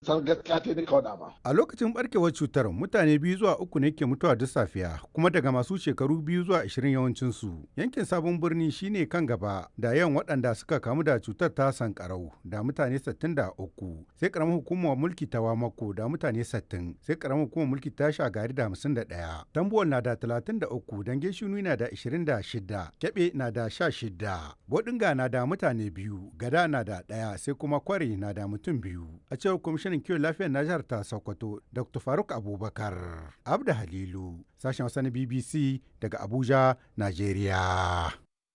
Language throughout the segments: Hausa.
ta gaskiya ta nika wada ba. A lokacin barkewar cutar mutane biyu zuwa uku ne ke mutuwa duk safiya kuma daga masu shekaru biyu zuwa ashirin yawancin su. Yankin sabon birni shine kan gaba da yawan waɗanda suka kamu da cutar ta sankarau da mutane 63 sai karamar hukumar mulki ta wamako da mutane 60 sai karamar hukumar mulki ta shagari da 51 tambuwal na da 33 dange shinu na da 26 kebe na da 16 bodinga na da mutane biyu gada na da ɗaya sai kuma kwari na da mutum biyu a cewar kwamishinan kiwon lafiyar na jihar ta sokoto dr faruk abubakar abda halilu sashen wasa na bbc daga abuja nigeria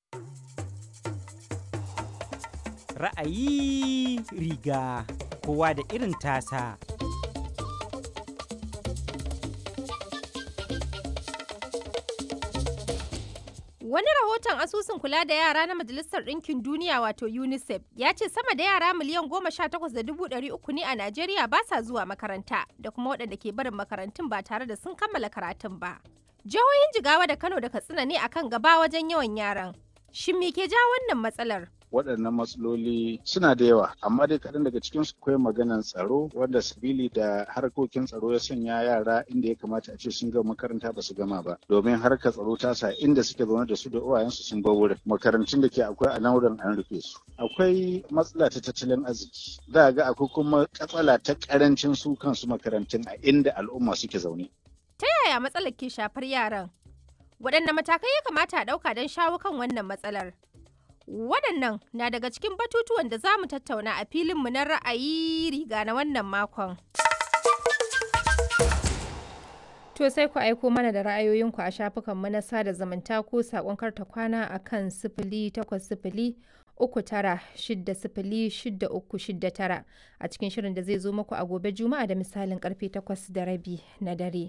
ra'ayi riga kowa da irin tasa Wani rahoton asusun kula da yara na Majalisar Ɗinkin Duniya wato UNICEF ya ce sama da yara miliyan goma sha takwas da dubu ɗari uku ne a Najeriya ba sa zuwa makaranta da kuma waɗanda ke barin makarantun ba tare da sun kammala karatun ba. Jihohin Jigawa da Kano da Katsina ne akan gaba wajen yawan yaran. Shin me ke ja wannan matsalar? waɗannan matsaloli suna da yawa amma dai kaɗan daga cikin su akwai maganan tsaro wanda sabili da harkokin tsaro ya sanya yara inda ya kamata a ce sun gama makaranta ba su gama ba domin harkar tsaro ta sa inda suke zaune da su da uwayensu sun bar wurin makarantun da ke akwai a nan wurin an rufe su akwai matsala ta tattalin arziki za ga akwai kuma katsala ta karancin su kansu makarantun a inda al'umma suke zaune Ta yaya matsalar ke shafar yaran? Waɗanne matakai ya kamata a ɗauka don shawo kan wannan matsalar? Waɗannan na daga cikin batutuwan da za mu tattauna a filinmu na ra'ayi riga na wannan makon. To sai ku aiko mana da ra'ayoyinku a shafukanmu na sada zumunta ko saƙon karta kwana a kan sifili takwas sifili uku tara shidda sifili shidda uku shidda tara a cikin shirin da zai zo muku a gobe juma'a da misalin karfe takwas da rabi na dare.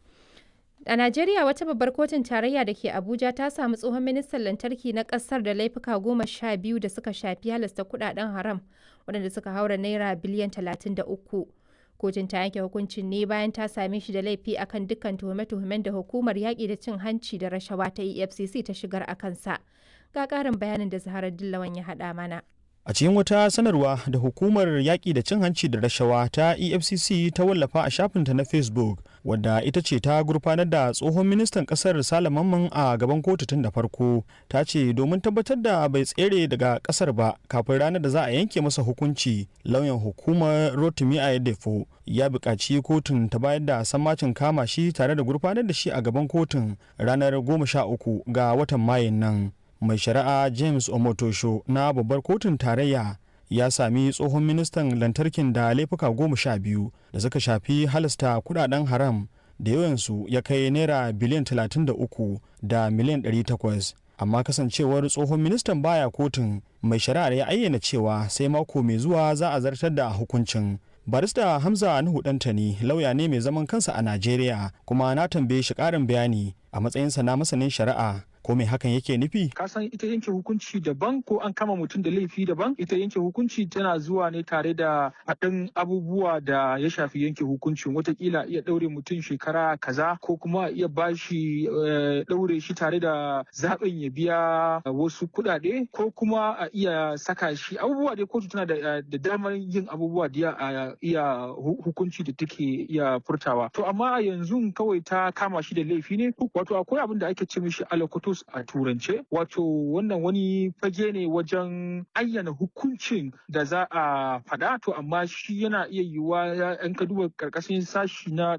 A Najeriya wata babbar kotun tarayya da ke Abuja ta samu tsohon ministan lantarki na kasar da laifuka goma sha biyu da suka shafi halasta kudaden haram waɗanda suka haura naira biliyan talatin da uku. Kotun ta yanke hukuncin ne bayan ta same shi da laifi akan dukkan tuhume-tuhumen da hukumar yaƙi da cin hanci da rashawa ta EFCC ta shigar a kansa. Ga ƙarin bayanin da Zaharar Dillawan ya haɗa mana. A cikin wata sanarwa da hukumar yaƙi da cin hanci da rashawa ta EFCC ta wallafa a shafinta na Facebook, wadda ita ce ta gurfanar da tsohon ministan ƙasar Salamanman a gaban kotu tun da farko, ta ce domin tabbatar da bai tsere daga ƙasar ba kafin ranar da za a yanke masa hukunci, lauyan hukumar Rotimi Ayedefo ya buƙaci kotun ta bayar da sammacin kama shi tare da gurfanar da shi a gaban kotun ranar goma sha uku ga watan Mayun nan. mai shari'a james omotosho na babbar kotun tarayya ya sami tsohon ministan lantarkin da laifuka goma sha biyu da suka shafi halasta kudaden haram da yawansu ya kai naira biliyan 33 da miliyan 800 amma kasancewar tsohon ministan baya kotun mai shari'ar ya ayyana cewa sai mako mai zuwa za a zartar da hukuncin barista hamza nuhu dantani lauya ne mai zaman kansa a najeriya kuma na tambaye shi karin bayani a matsayinsa na masanin shari'a ko me hakan yake nufi ka san ita yanke hukunci daban ko an kama mutum da laifi daban ita yanke hukunci tana zuwa ne tare da haɗin abubuwa da ya shafi yanke hukuncin watakila iya ɗaure mutum shekara kaza ko kuma iya bashi ɗaure shi tare da zaɓin ya biya wasu kuɗaɗe ko kuma a iya saka shi abubuwa dai kotu tana da damar yin abubuwa da a iya hukunci da take iya furtawa to amma a yanzu kawai ta kama shi da laifi ne wato akwai abin da ake ce mishi alakoto status a turance wato wannan wani fage ne wajen ayyana hukuncin da za a faɗa to amma shi yana iya yiwuwa yan ka duba karkashin sashi na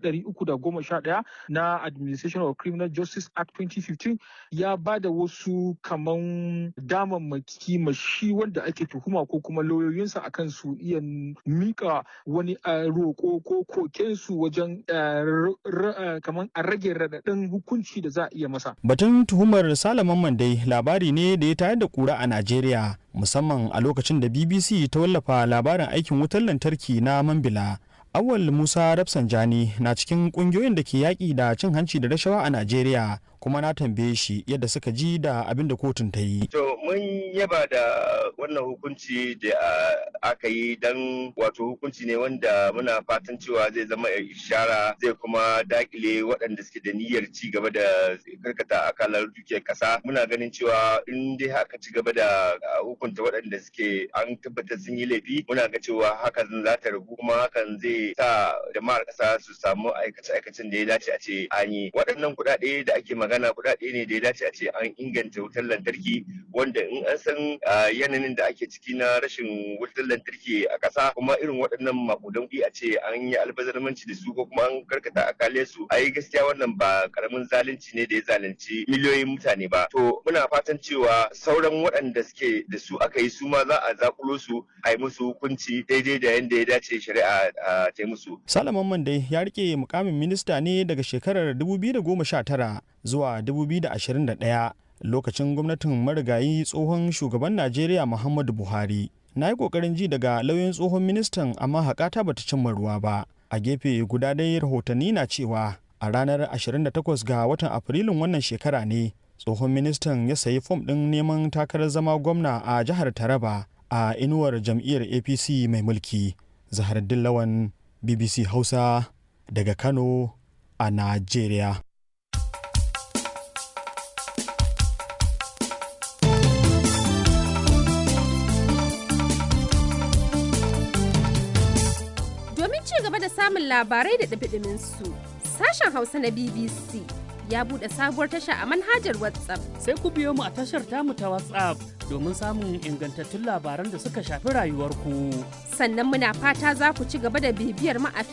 311 na administration of criminal justice act 2015 ya ba da wasu kaman damammaki ma shi wanda ake tuhuma ko kuma lauyoyinsa akan su iya mika wani roƙo ko kokensu wajen kaman a rage raɗaɗin hukunci da za a iya masa batun tuhumar Jihar Salaman dai labari ne da ya tayar da kura a Najeriya musamman a lokacin da BBC ta wallafa labarin aikin wutar lantarki na Mambila Awal Musa Rafsanjani na cikin kungiyoyin da ke yaƙi da cin hanci da rashawa a Najeriya kuma na tambaye shi yadda suka ji da abin da kotun ta yi. To mun yaba da wannan hukunci da aka yi don wato hukunci ne wanda muna fatan cewa zai zama ishara zai kuma dakile waɗanda suke da niyyar ci gaba da karkata akalar dukiyar ƙasa. Muna ganin cewa in dai haka ci gaba da hukunta waɗanda suke an tabbatar sun yi laifi muna ga cewa hakan za ta ragu kuma hakan zai sa jama'ar ƙasa su samu aikace-aikacen da ya dace a ce an yi. Waɗannan kuɗaɗe da ake magana magana kuɗaɗe ne da ya dace a ce an inganta wutar lantarki wanda in an san yanayin da ake ciki na rashin wutar lantarki a ƙasa kuma irin waɗannan makudan kuɗi a ce an yi albazarmanci da su ko kuma an karkata akale su ai gaskiya wannan ba karamin zalunci ne da ya zalunci miliyoyin mutane ba to muna fatan cewa sauran waɗanda suke da su aka yi su ma za a zakulo su a yi musu hukunci daidai da yadda ya dace shari'a ta yi musu. Salaman Mande ya rike mukamin minista ne daga shekarar 2019 zuwa 2021 lokacin gwamnatin marigayi tsohon shugaban najeriya muhammadu buhari na yi kokarin ji daga lauyan tsohon ministan amma haƙata bata cimma ruwa ba a gefe guda dai rahotanni na cewa a ranar 28 ga watan afrilun wannan shekara ne tsohon ministan ya sayi fom ɗin neman takarar zama gwamna a jihar taraba a inuwar jam'iyyar apc mai mulki zahar dillawan bbc hausa daga kano a najeriya gaba da samun labarai da ɗabiɗimin su sashen hausa na bbc ya buɗe sabuwar tasha a manhajar whatsapp sai ku biyo mu a tashar tamu ta whatsapp domin samun ingantattun labaran da suka shafi rayuwarku sannan muna fata za ku ci gaba da bibiyar mu a